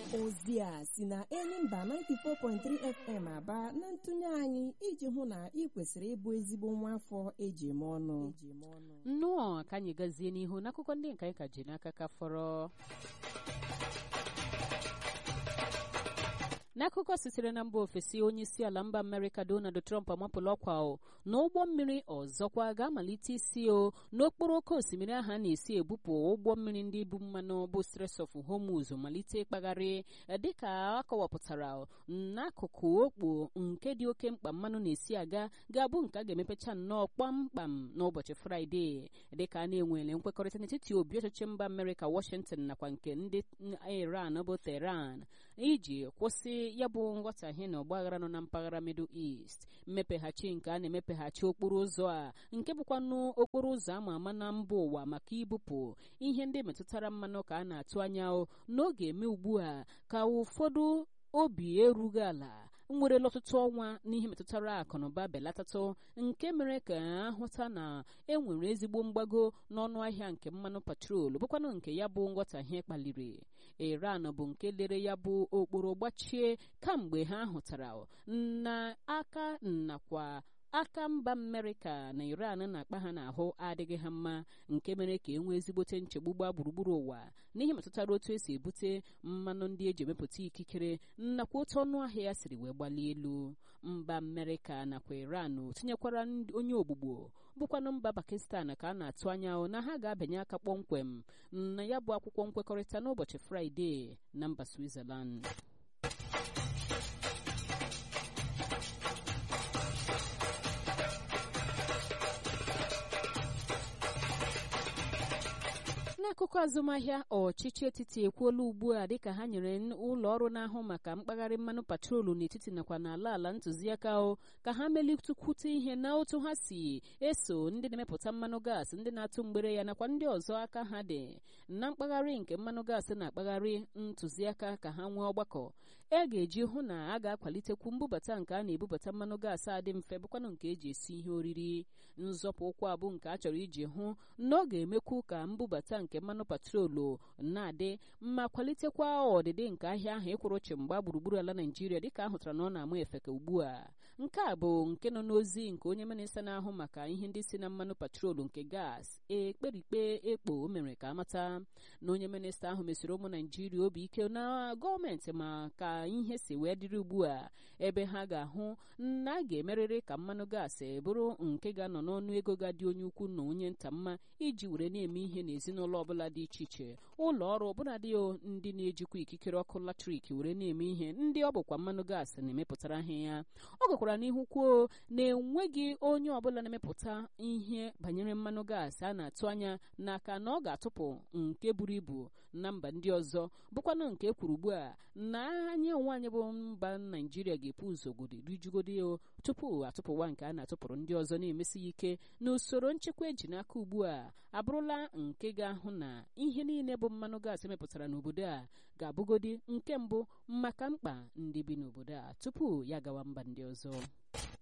ozi a si na Enyimba 94.3 FM aba na ntụnye anyị iji hụ na ị kwesịrị ịbụ ezigbo nwa afọ eji eme ọnụ nnọọ ka anyị gazie n'ihu n'akụkọ ndị nke anyị ka ji n'aka ka fọrọ n'akụkọ sitere na mba ofesi onye isi ala mba amerịka donald trump amapụla ọkwa na ụgbọ mmiri ọzọkwa ga-amalite isi o n'okporo oke osimiri ahụ a na-esi ebupụ ụgbọ mmiri ndị bu mmanụ bụ Strait of Hormuz malite ịkpagharị dịka akọwapụtara n'akụkụ okpo nke dị oke mkpa mmanụ na-esi aga ga-abụ nke a ga-emepecha nnọọ kpamkpam n'ụbọchị fraịde dịka a na-enwere nkwekọrịta n'etiti obi ọchịchị mba amerịka washington nakwa nke ndị iran bụ teheran iji kwụsị ya bụ nghọtahie na ọgbaghara nọ na mpaghara middle east mmepeghachi nke a na-emepeghachi okporo ụzọ a nke bụkwanụ okporo ụzọ ama ama na mba ụwa maka ibupụ ihe ndị metụtara mmanụ ka a na-atụ anya n'oge eme ugbu a ka ụfọdụ obi erughị ala nwerela ọtụtụ ọnwa n'ihe metụtara akụnụba belatatụ nke mere ka ahụta na enwere ezigbo mgbago n'ọnụ ahịa nke mmanụ patrol bụkwanụ nke ya bụ nghọtahie kpaliri iran bụ nke lere ya bụ okporo gbachie kamgbe ha hụtara na aka nakwa aka mba amerịka na iran na-akpa ha n'ahụ adịghị ha mma nke mere ka e nwee ezigbote nchegbu gbaa gburugburu ụwa n'ihe metụtara otu esi ebute mmanụ ndị eji emepụta ikikere nakwa otu ọnụ ahịa ya siri wee gbalie elu mba amerịka nakwa iran tinyekwara onye ogbugbo bụkwanụ mba pakistan ka a na-atụ anya na ha ga-abịanye aka kpọmkwem na ya bụ akwụkwọ nkwekọrịta n'ụbọchị fraịde na mba switzerland n'akụkọ azụmahịa ọchịchị etiti ekwuola ugbu a dịka ha nyere ụlọ ọrụ na-ahụ maka mkpagharị mmanụ patrolu n'etiti nakwa n'ala ala ntụziaka o ka ha melitekwute ihe na otu ha si eso ndị na-emepụta mmanụ gaasị ndị na-atụ mgbere ya nakwa ndị ọzọ aka ha dị na mkpagharị nke mmanụ gaasị na-akpagharị ntụziaka ka ha nwee ọgbakọ e ga-eji hụ na a ga-akwalitekwu mbubata nke a na-ebubata mmanụ gaasị a dị mfe bụkwanụ nke eji esi ihe oriri nzọpụ ụkwụ abụ nke a chọrọ iji hụ na ọ ga-emekwu ka mbubata nke mmanụ patrolu na-adị mma kwalitekwa ọdịdị nke ahịa ahụ ịkwụrụ chimgba gburugburu ala naijiria dịka a hụtara na ọ na-ama efeka ugbu a nke a bụ nke nọ n'ozi nke onye minista na-ahụ maka ihe ndị si na mmanụ patrolu nke gas ekperikpe ekpo o mere ka amata na onye minista ahụ mesiri ụmụ naijiria obi ike na gọọmenti ma ka ihe si wee dịrị ugbu a ebe ha ga-ahụ na a ga-emerịrị ka mmanụ gaasị bụrụ nke ga-anọ n'ọnụ ego ga-adị onye ukwu na onye nta mma iji were na-eme ihe n'ezinụlọ ọbụla dị iche iche ụlọ ọrụ ọbụladị ndị na-ejikwa ikikere ọkụ latrik were na-eme ihe ndị ọ bụkwa mmanụ gaasị na-emepụtara ha ya ọ gakwara n'ihu kwuo na enweghị onye ọbụla na-emepụta ihe banyere mmanụ gaasị a na-atụ anya n'aka na ọ ga-atụpụ nke buru ibu na mba ndị ọzọ bụkwanụ nke kwuru ugbu a na anyị onwe anyị bụ mba naijiria ga-epu ụzọgodi rijugodi tupu atụpụwa nke a na-atụpụrụ ndị ọzọ na-emesi ya ike na usoro nchekwa eji n'aka ugbu a abụrụla nke ga-ahụ na ihe niile bụ mmanụ gaasị mepụtara n'obodo a ga-abụgodi nke mbụ maka mkpa ndị bi n'obodo a tupu ya gawa mba ndị ọzọ